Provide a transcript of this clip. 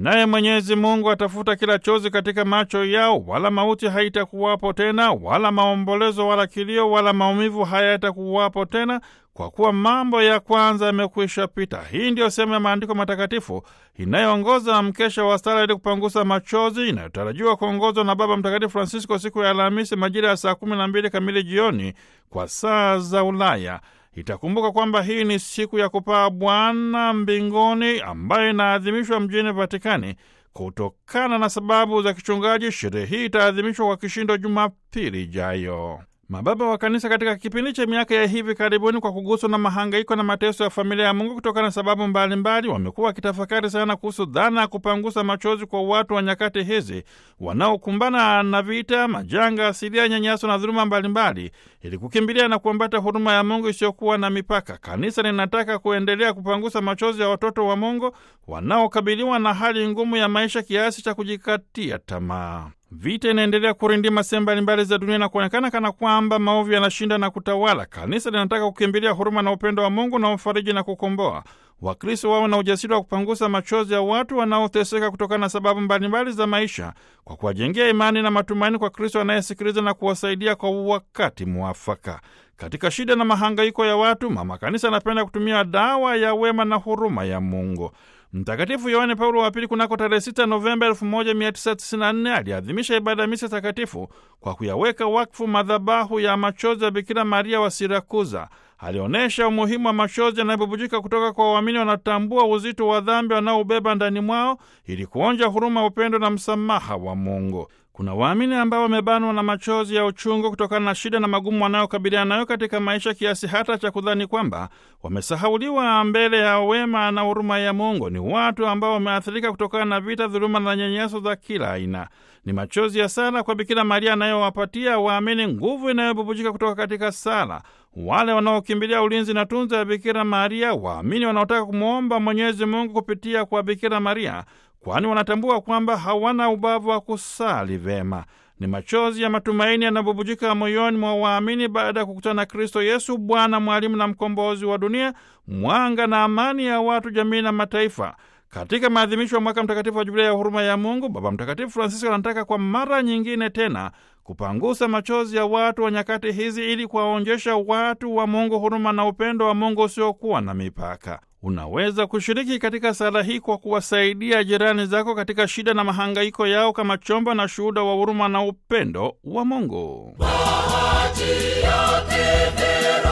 naye Mwenyezi Mungu atafuta kila chozi katika macho yao, wala mauti haitakuwapo tena, wala maombolezo, wala kilio, wala maumivu hayatakuwapo tena, kwa kuwa mambo ya kwanza yamekwisha pita. Hii ndiyo sehemu ya maandiko matakatifu inayoongoza mkesha wa sala ili kupangusa machozi, inayotarajiwa kuongozwa na Baba Mtakatifu Francisco siku ya Alhamisi majira ya saa kumi na mbili kamili jioni kwa saa za Ulaya. Itakumbuka kwamba hii ni siku ya kupaa Bwana mbinguni ambayo inaadhimishwa mjini Vatikani. Kutokana na sababu za kichungaji, sherehe hii itaadhimishwa kwa kishindo Jumapili ijayo. Mababa wa Kanisa katika kipindi cha miaka ya hivi karibuni, kwa kuguswa na mahangaiko na mateso ya familia ya Mungu kutokana na sababu mbalimbali, wamekuwa wakitafakari sana kuhusu dhana ya kupangusa machozi kwa watu wa nyakati hizi wanaokumbana na vita, majanga asilia, nyanyaso na dhuluma mbalimbali, ili kukimbilia na kuambata huruma ya Mungu isiyokuwa na mipaka. Kanisa linataka kuendelea kupangusa machozi ya watoto wa Mungu wanaokabiliwa na hali ngumu ya maisha kiasi cha kujikatia tamaa. Vita inaendelea kurindima sehemu mbalimbali za dunia na kuonekana kana kwamba maovu yanashinda na kutawala. Kanisa linataka kukimbilia huruma na upendo wa Mungu na ufariji na kukomboa. Wakristo wawe na ujasiri wa kupangusa machozi ya watu wanaoteseka kutokana na sababu mbalimbali za maisha, kwa kuwajengea imani na matumaini kwa Kristo anayesikiliza na kuwasaidia kwa wakati mwafaka. Katika shida na mahangaiko ya watu, mama kanisa anapenda kutumia dawa ya wema na huruma ya Mungu. Mtakatifu Yohane Paulo wa Pili kunako tarehe 6 Novemba 1994 aliadhimisha ibada ya misa takatifu kwa kuyaweka wakfu madhabahu ya machozi ya Bikira Maria wa Sirakuza. Alionyesha umuhimu wa machozi yanayobubujika kutoka kwa waamini wanatambua uzito wa dhambi wanaobeba ndani mwao ili kuonja huruma, upendo na msamaha wa Mungu. Kuna waamini ambao wamebanwa na machozi ya uchungu kutokana na shida na magumu wanayokabiliana nayo katika maisha, kiasi hata cha kudhani kwamba wamesahauliwa mbele ya wema na huruma ya Mungu. Ni watu ambao wameathirika kutokana na vita, dhuluma na nyanyaso za kila aina. Ni machozi ya sala kwa Bikira Maria anayowapatia waamini nguvu inayobubujika kutoka katika sala. Wale wanaokimbilia ulinzi na tunza ya Bikira Maria, waamini wanaotaka kumwomba Mwenyezi Mungu kupitia kwa Bikira Maria, kwani wanatambua kwamba hawana ubavu wa kusali vema. Ni machozi ya matumaini yanabubujika moyoni mwa waamini baada ya kukutana na Kristo Yesu, Bwana, mwalimu na mkombozi wa dunia, mwanga na amani ya watu, jamii na mataifa. Katika maadhimisho ya mwaka mtakatifu wa Jubilia ya huruma ya Mungu, Baba Mtakatifu Francisco anataka kwa mara nyingine tena kupangusa machozi ya watu wa nyakati hizi ili kuwaonjesha watu wa Mungu huruma na upendo wa Mungu usiokuwa na mipaka. Unaweza kushiriki katika sala hii kwa kuwasaidia jirani zako katika shida na mahangaiko yao kama chombo na shuhuda wa huruma na upendo wa Mungu. Bahati yake